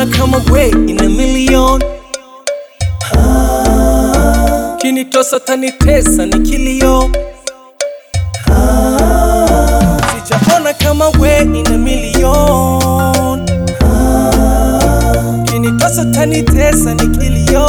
Sijaona kama we in a million Ah, kinitosa tanitesa ni kilio Ah, sijaona kama we in a million Ah, kinitosa tanitesa ni kilio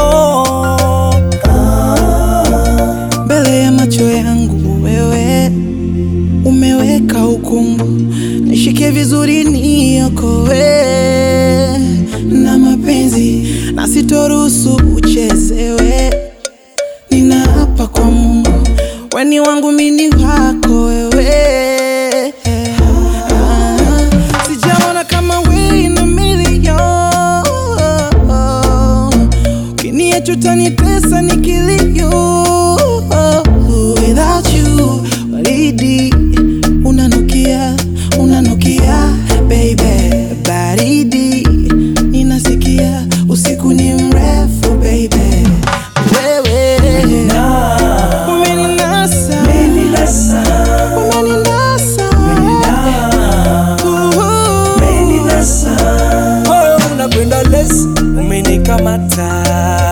mbele ya macho yangu wewe umeweka ukungu, nishike vizuri niokowe na mapenzi na sitoruhusu uchezewe. Ninaapa kwa Mungu, weni wangu mini wako wewe. Ah, sijaona kama we in a million. Ukiniacha utanitesa ni kilio. Without you, baridi unanukia, unanukia baby, baridi ninasikia, usiku ni mrefu baby, wewe umeninasa, umeninasa, Uhu. moyo unakwenda lesi, umenikamata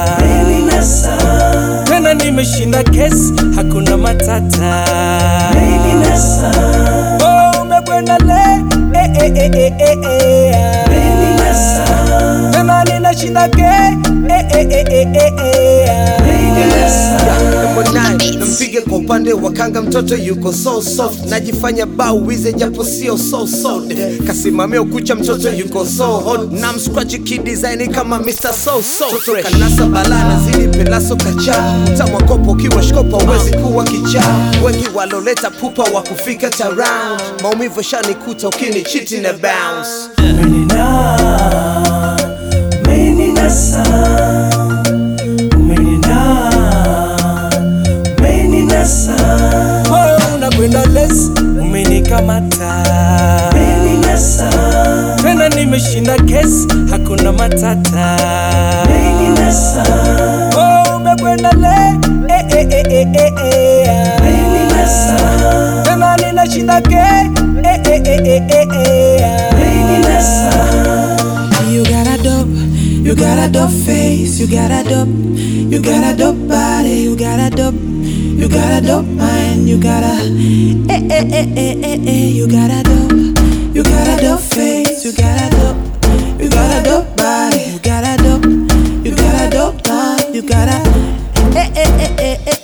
tena, nimeshinda kesi, hakuna matata. Oh, umekwenda le eh, eh, eh, eh, eh, eh. tena ninashinda ke eh, eh, eh, eh, eh, eh. Number nine, nampige kwa upande wa kanga, mtoto yuko so soft, najifanya bauwize japo sio so soft, kasimamia ukucha, mtoto yuko so hot, na mscratch kidesign kama Mr. So So fresh, kanasa bala nazidi pelaso kacha, tamwa kopo kiwa shkopa uwezi kuwa kichaa, wengi waloleta pupa wa kufika taround, maumivu shanikuta ukini chiti na bounce moyo unakwenda lesi, umenikamata tena, nimeshinda kesi, hakuna matata. Oh, umekwenda le eh, eh, eh, eh, eh, eh. tena ninashinda ke eh, eh, eh, eh, eh, eh. You got a dope, you got a dope face, you got a dope, you got a dope body, you got a dope, you got a dope mind, you got a, eh eh eh eh eh eh, you got a dope, you got a dope face, you got a dope, you got a dope body, you got a dope, you got a dope mind, you got a, eh eh eh eh eh